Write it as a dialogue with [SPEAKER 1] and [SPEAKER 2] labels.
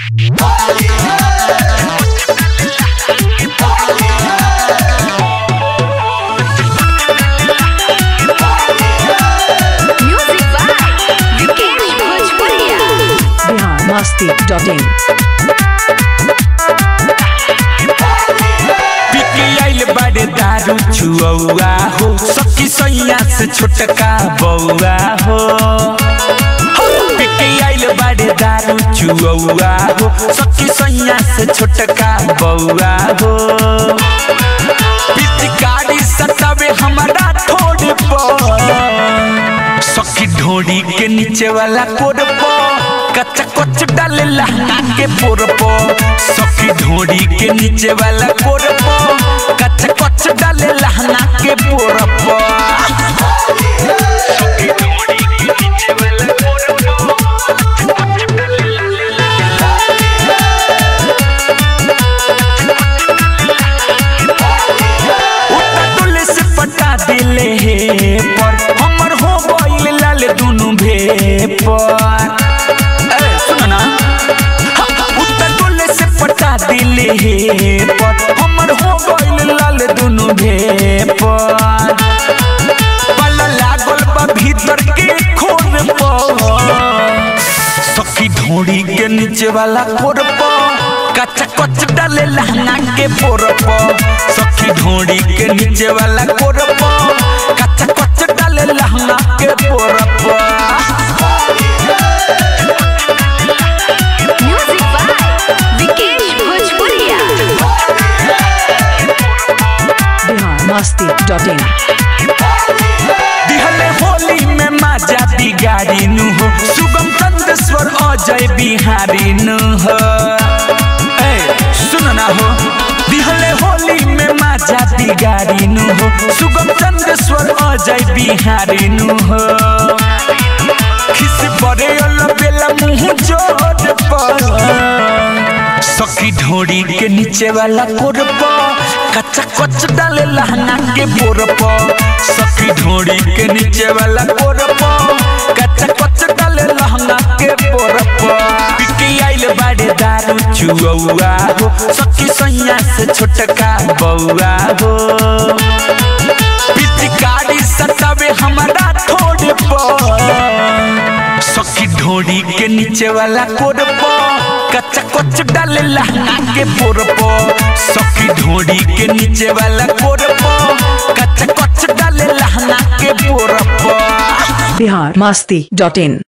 [SPEAKER 1] Music by Vikesh Bhojpuria.
[SPEAKER 2] Bihar Masti dot in
[SPEAKER 3] पिकी आइल बड़े दारू छुआ हो सखी सैया से छोटका बउआ हो पिकी आइल बड़े दारू छुआ हो सखी सैया से छोटका बउआ हो पिचकारी सतावे हमारा थोड़े पर सखी ढोड़ी के नीचे वाला कोड पो कच्चा कच डाले लहंगा के पोर पो सखी ढोड़ी के नीचे वाला कोड पो कच्चा कच डाले लहंगा के पोर पो सखी ढोड़ी के नीचे वाला कोड पो उल्टा से पटा दिले हे पर हमर हो गइल लाल दुनु भे पर ए सुन ना उल्टा से पटा दिले हे पर हमर हो गइल लाल दुनु भे पर पल्ला लागल बा भीतर के खोर पर सखी ढोड़ी के नीचे वाला कोर पो कच्चा कच डाले लहंगा के पोर पो सखी ढोड़ी के नीचे वाला कोर पो कच्चा कच डाले लहंगा के पोर पो
[SPEAKER 1] Music by Vikesh Bhojpuria.
[SPEAKER 2] Bihar Masti dot in
[SPEAKER 3] दिहले होली में माजा बिगाड़ी नु हो सुगम चंदेश्वर अजय बिहारी नु हो ए सुन ना हो दिहले होली में माजा बिगाड़ी नु हो सुगम चंदेश्वर अजय बिहारी नु हो खिस परे अल बेला मुंह जोर पर सखी ढोड़ी के नीचे वाला कोर पो कच्चा कच डाले लहंगा के बोर पो सखी ढोड़ी के नीचे वाला कोर पो कच्चा कच डाले लहंगा के बोर पो पिकी आइल बाड़े दारू चुआ हो सखी सैया से छोटका बउआ हो पिचकारी सतावे हमारा थोड़े पर सखी ढोड़ी के नीचे वाला कोड पो कच्चा कच डाले लहंगा के पोर पो सखी ढोड़ी के नीचे वाला कोड पो कच्चा कच डाले लहंगा के पोर पो
[SPEAKER 2] बिहार मस्ती डॉट इन